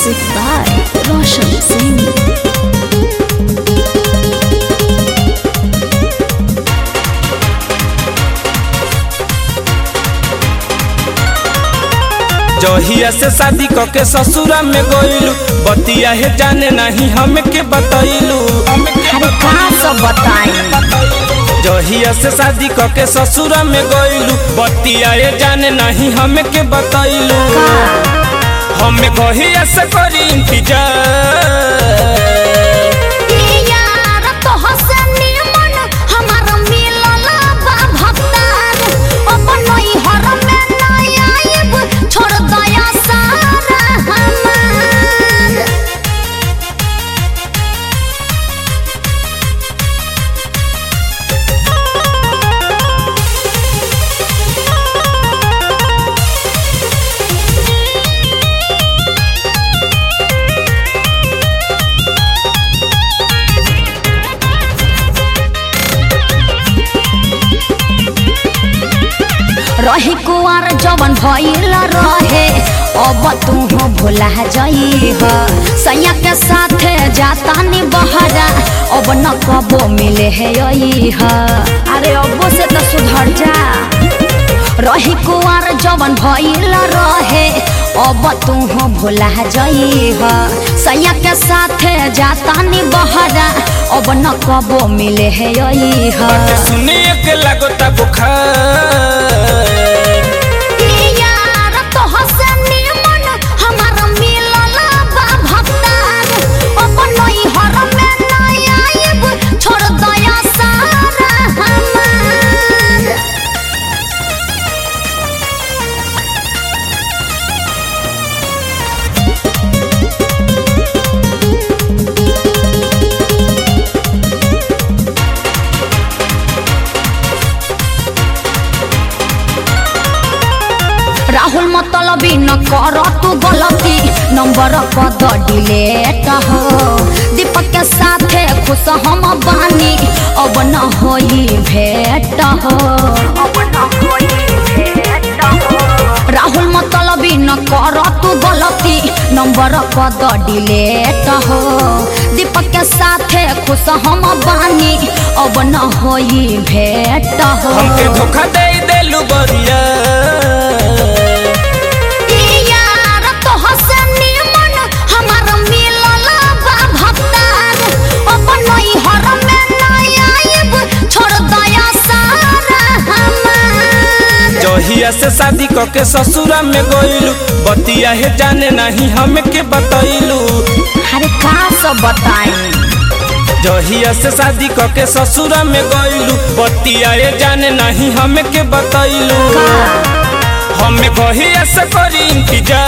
Music by Roshan Singh. जहिया से शादी क के ससुरा में गइलू बतिया है जाने नहीं हमके बतैलू अरे कहाँ सब बताई जहिया से शादी क के ससुरा में गइलू बतिया है जाने नहीं हमके बतैलू हमें कहिया से करी इंतजार यार तो हसनी मन हमार मिलल बा भक्तार अपन नई हर में नई आइब छोड़ दया सारा हमार रही कुआर जवन भइल रहे अब तू हो भुला जई ह सैया के साथे जाता नी बहरा अब न कबो मिले है यही ह अरे अबो से तो सुधर जा रही कुआर जवन भइल रहे अब तू हो भुला जई ह सैया के साथे जाता नी बहरा अब न कबो मिले है यही ह सुनिए के लगता बुखार यार तो हसनी मन हमार मिलल बा भक्तार अपन नई हर में नई आइब छोड़ दया सारा हमार राहुल मतलबी न कर तू गलती नंबर पद डिलेट हो दीपक के साथे खुश हम बानी अब न होई भेट हो राहुल मतलबी न कर तू गलती नंबर पद डिलेट हो दीपक के साथे खुश हम बानी अब न होई भेट हो हमके धोखा दे देलू बरिया यार तो हसनी मन हमार मिलल बा भक्तार अपन नई हर में नई आइब छोड़ दया सारा हमार जहिया से शादी क के ससुरा में गइलू बतिया है जाने नहीं हमके बतैलू अरे का सब बताई जहिया से शादी क के ससुरा में गइलू बतिया है जाने नहीं हमके बतैलू हमें कहिया से करी इंतजार